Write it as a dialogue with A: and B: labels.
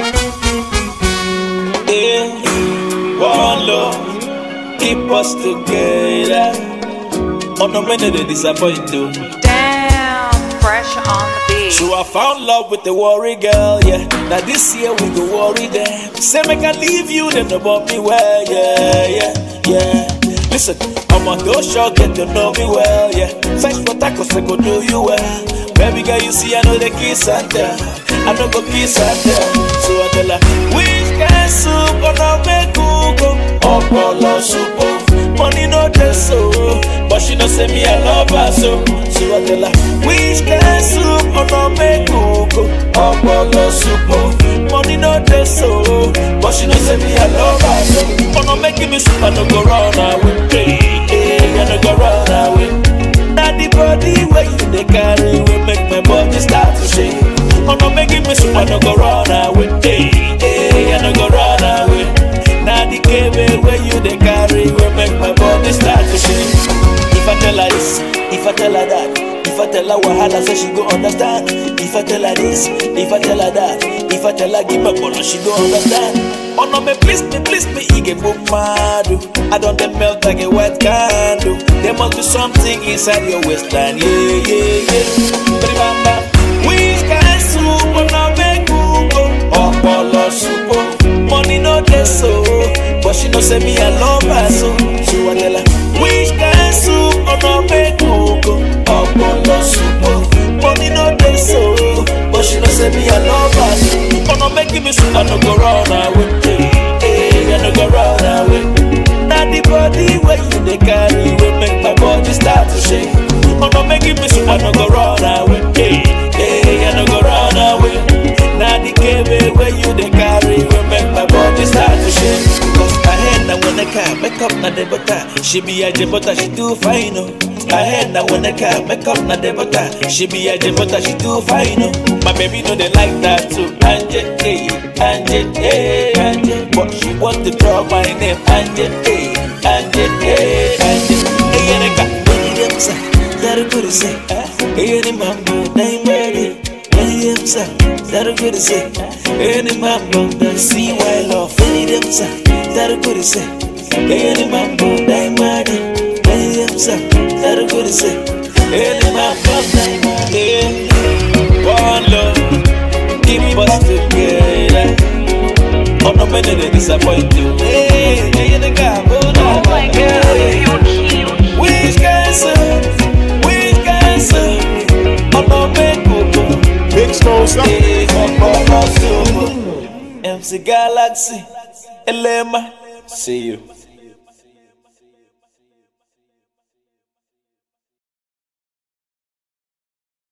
A: Yeah, one love, keep us together. Oh no, many they disappoint you.
B: Damn, fresh on the beat.
A: So I found love with the worry girl, yeah. Now this year we go worry them. Say make I leave you, then they want me well, yeah, yeah, yeah. Listen, I'm on those show, get to know me well, yeah. Fetch for tacos, I go do you well. Baby girl, you see I know the kiss and tell. I know go kiss and tell. So I tell her, which kind soup gonna make you go? Opolo soup, oh. money no dey so, but she know say me I love her so. So I tell her, which kind soup gonna make you go? Opolo soup, oh. money no dey so, but she know say me I love her so. Gonna make me soup I no go run away, hey, hey, I no go run away. Now the body where you dey carry will make my body start to shake. Oh no, making me soup I no go run away, hey, hey, I no go run away. Now the cable where you dey carry will make my body start to shake. If I tell her this, if I tell her that, if I tell her wahala, so she go understand. If I tell her this, if I tell her that, if I tell her give my bolo, she go understand. Oh no, me please me, please me, he get book mad. oh. I don't dey melt like a wet candle. There must be something inside your waistline, yeah, yeah, yeah. Remember, which kind soup wanna make you go? Opolo soup, oh. money no dey so, but she know say me I love her so. So I tell her, which kind soup wanna make you go? Opolo soup, oh. money no dey so, but she know say me I love her so. Wanna make me soup I no go run away, hey, hey, I no go run away. Now the body where you dey carry will make my body start to shake. Wanna make me soup I no go run away, hey, hey, I no go run away. Now the cable where you dey carry will make my body start to shake. Cause I head now when I can make up na the butter. She be a butter, she too fine, oh. I head now when I can make up na the butter. She be a butter, she too fine, oh. My baby know they like that too. Angel, hey, Angel, hey, Angel. But she want to draw my name, Angel, hey, Angel, hey, Angel. Hey, Erika, hey, them say, that a good say. Hey, any mambo, name ready. Hey, them say, that a good say. Any mambo, that see why love. Hey, them say, that a good say. Hey, any mambo, name ready. Hey, them say, that a good say. Any mambo, name ready. One love, keep us together. Oh no, many they disappoint you. Hey, hey, the guy,
B: Oh my god, you cute.
A: which cancer? Which cancer? Oh no, make go.
C: Big Smoke,
A: Hey, oh, oh, oh, so. MC Galaxy, Elema, see you.